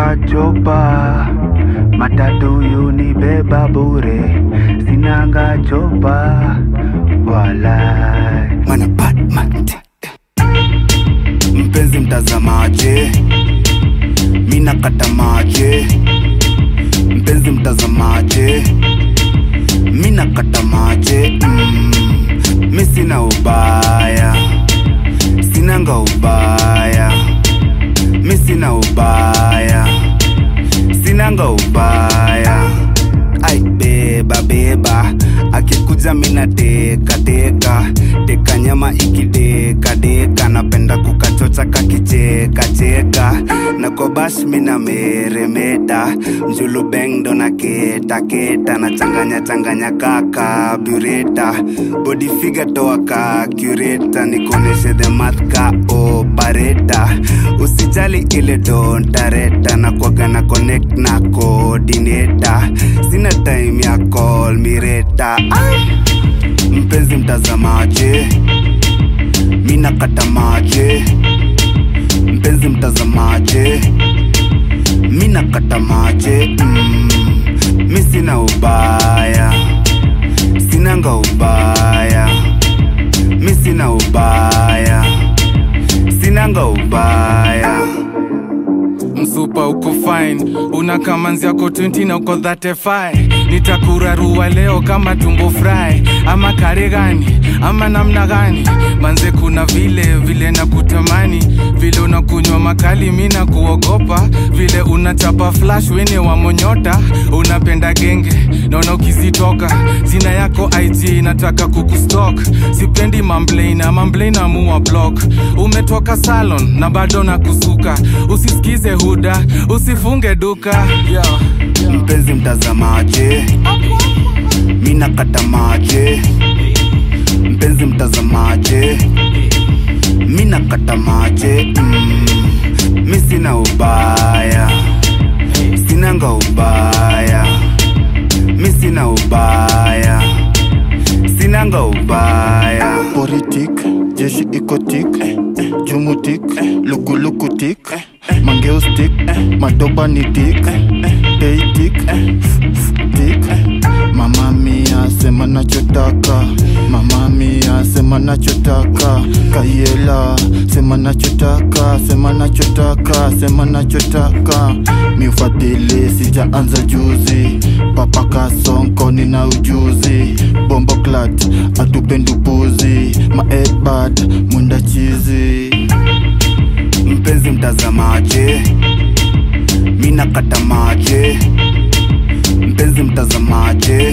sinanga chopa matatu yunibeba bure sinanga chopa wala mana Batman. Mpenzi mtazamaje, mina kata maje. Mpenzi mtazamaje, mina kata maje. Mm, mi sina ubaya, sinanga ubaya, mi sina ubaya, sinanga ubaya. Ai beba beba, akikuja mina teka teka teka nyama ikideka deka, napenda kukachocha kakicheka cheka na kobash mina meremeta mjulu beng ndo na keta keta na changanya changanya kaka bureta body figure toa ka cureta nikoneshe the math ka operator usijali ile dontareta na kwaga na connect na coordinator sina time ya call mireta mpenzi mtazamaje mina kata maje mpenzi mtazamaje mina kata maje mm, mi sina ubaya sinanga ubaya mi sina ubaya sinanga ubaya msupa uko fine una kamanzi yako 20 na uko 35 nitakurarua leo kama tumbo fry ama kare gani ama namna gani manze kuna vile vile na kutamani vile unakunywa makali mi na kuogopa vile unachapa flash wene wa monyota unapenda genge naona ukizitoka zina yako ig nataka kukustok sipendi mamblena mamblena muwa block umetoka salon na bado na kusuka usisikize huda usifunge duka yeah. mpenzi mtazamaje mina kata maje mpenzi mtazamaje mina kata maje mm, mi sina ubaya sinanga ubaya mi sina ubaya sinanga ubaya politik jeshi ikotik jumutik lukulukutik mangeustik madoba ni tik teitik tik mama mia sema nachotaka mama mia sema nachotaka kayela sema nachotaka sema nachotaka sema nachotaka miufadhili sijaanza juzi papa kasonko nina ujuzi bombo clat atupendupuzi maedbad mwenda chizi mpenzi mtazamaje mina kata maje mpenzi mtazamaje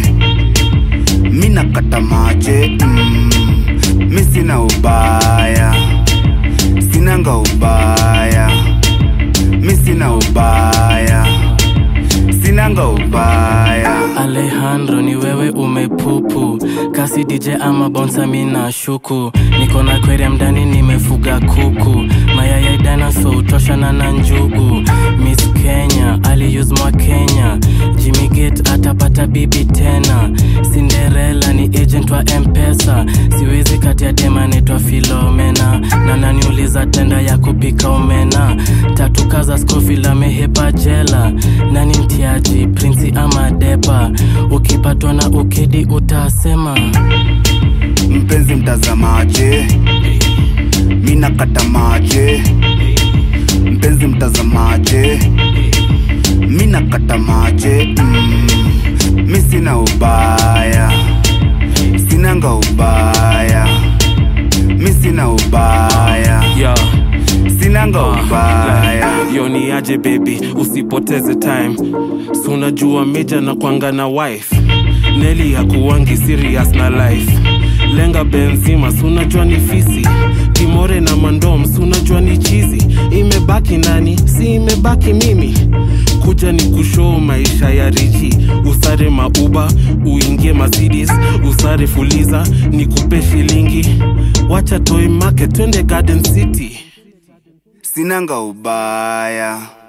mina kata maje mm, mi sina ubaya sinanga ubaya mi sina ubaya sinanga ubaya Alejandro ni wewe umepupu kasi DJ ama bonsa mina shuku niko na aquarium ndani nimefuga kuku mayaya dinosaur utoshana na njugu Miss Kenya aliuse mwa Kenya Jimmy Gate atapata bibi tena Cinderella ni agent wa Mpesa siwezi kati ya dema naitwa Filomena na naniuliza tenda ya kupika omena tatu kaza Scofield amehepa jela nani mtiaji prinsi ama depa ukipatwa na ukidi utasema mpenzi mtazamaje mina kata maje mpenzi mtazamaje mina kata maje mm, mi sina ubaya sinanga ubaya mi sina ubaya yeah. sinanga ubaya yo ni aje baby usipoteze time si unajua meja na kwanga na wife neli hakuwangi serious na life lenga benzima si unajua ni fisi kimore na mandom si unajua ni chizi imebaki nani si imebaki mimi kuja ni kushoo maisha ya richi usare mauba uingie Mercedes usare fuliza ni kupe shilingi wacha toy market twende garden city sinanga ubaya